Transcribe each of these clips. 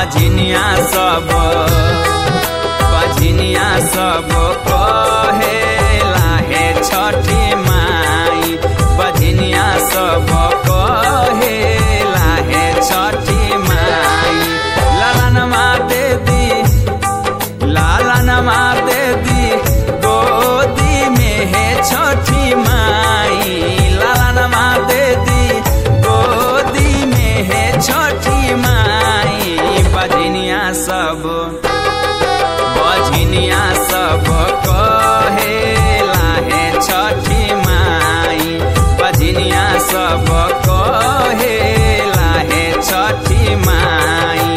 बझनिया सब बझनिया सब कहे लाहे छठी माई बझनिया सब कहे लाहे छठी माई लालनमा दे दी लालनमा दे दी गोदी में है छठी माई लालनमा दे दी गोदी में है छठी माई बझनिया सब बझनिया सब कहे लाहे छठी माई बझनिया सब कहे लाहे छठी माई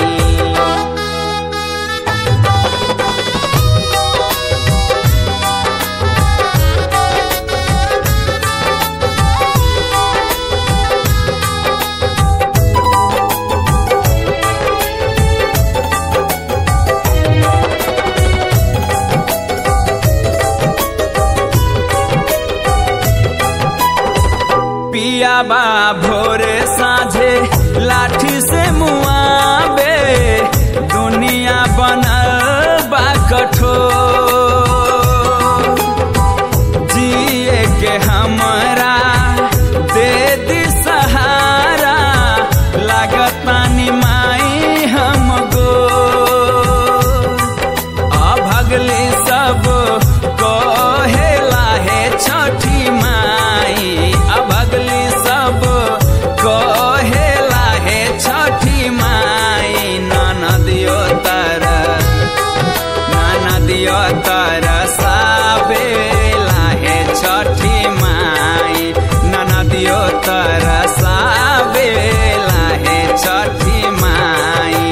पिया बा भोरे साझे लाठी से मुआबे दुनिया बनल बा कठोर जिए के हमरा दे दी सहारा लागत पानी माई हमको अभगली सब कहे लाहे छठी माई अभगली सब कहे लाहे छठी माई ननदियो तर ननदियो तर साबे लाहे छठी माई ननदियो तर साबे लाहे छठी माई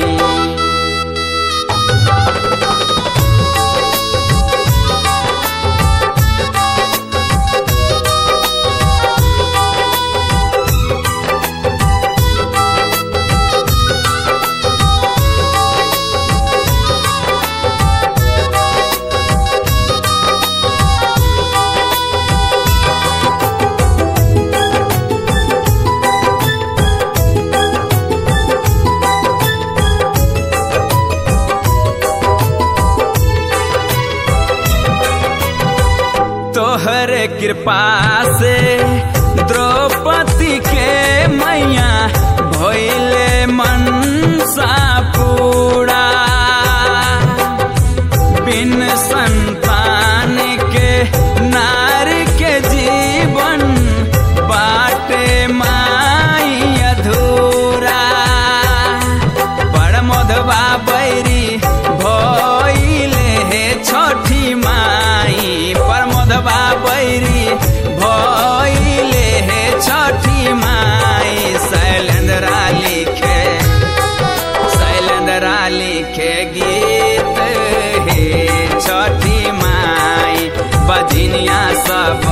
तोहरे कृपा से द्रौपदी के मैया भइले मनसा पूरा बिन संतान के नारी के जीवन बाटे माई अधूरा बड़ मधवा बैरी भइले हे छठी माई पर मधवा बैरी भइले हे छठी माई शैलेंद्रा लिखे शैलेंद्रा लिखे गीत हे छठी माई बजनिया सब